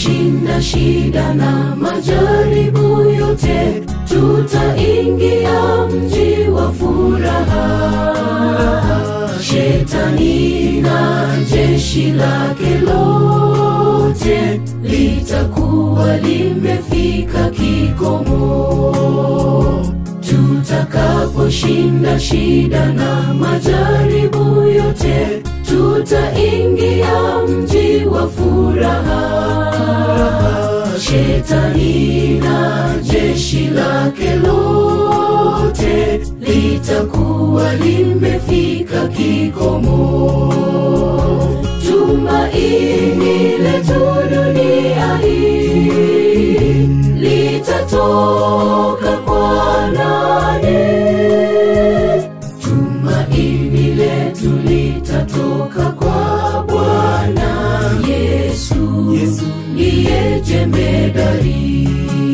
tutakaposhinda shida na majaribu yote, tutaingia mji wa furaha. Shetani na jeshi lake lote litakuwa limefika kikomo tutakaposhinda shida na majaribu yote, tutaingia mji wa furaha. Shetani na jeshi lake lote litakuwa limefika kikomo. Tumaini letu dunia hii litatoka kwa nani? Tumaini letu litatoka kwa Bwana Yesu, Yesu ndiye jemedari.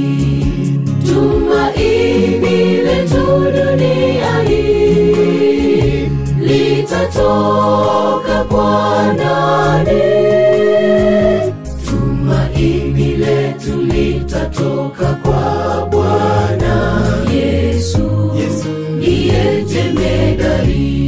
Tumaini letu dunia hii litatoka kwa nani? Tumaini letu litatoka kwa Bwana Yesu, Yesu ndiye jemedari.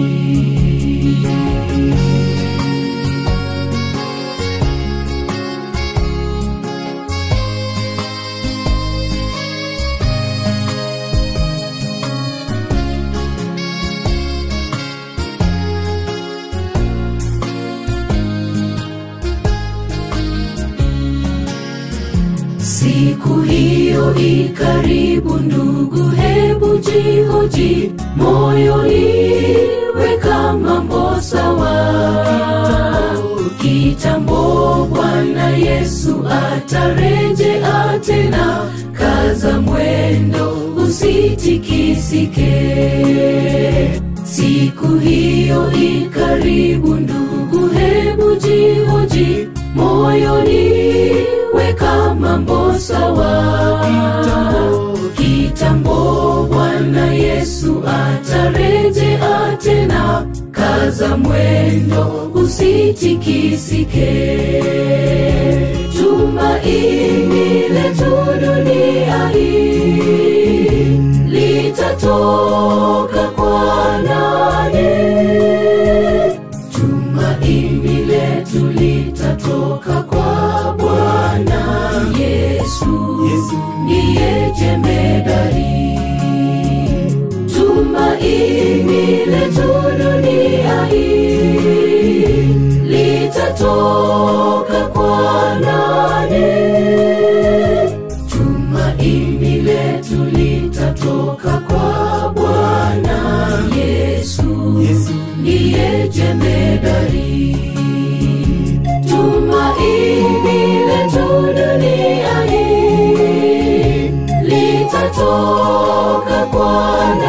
Siku hiyo ikaribu, ndugu, hebu jihoji moyoni, weka mambo sawa. Kitambo Bwana Yesu atarejea tena, kaza mwendo, usitikisike. Siku hiyo ikaribu, ndugu, hebu jihoji moyoni, weka mambo sawa. Kitambo Bwana Yesu atarejea tena, kaza mwendo, usitikisike. Tumaini letu dunia hii litatoka kwa nani? Tumaini letu litatoka kwa Bwana Yesu, Yesu ndiye jemedari. Tumaini letu dunia hii litatoka kwa nani? Tumaini letu litatoka kwa Bwana Yesu, Yesu ndiye jemedari. Tumaini letu dunia hii litatoka kwa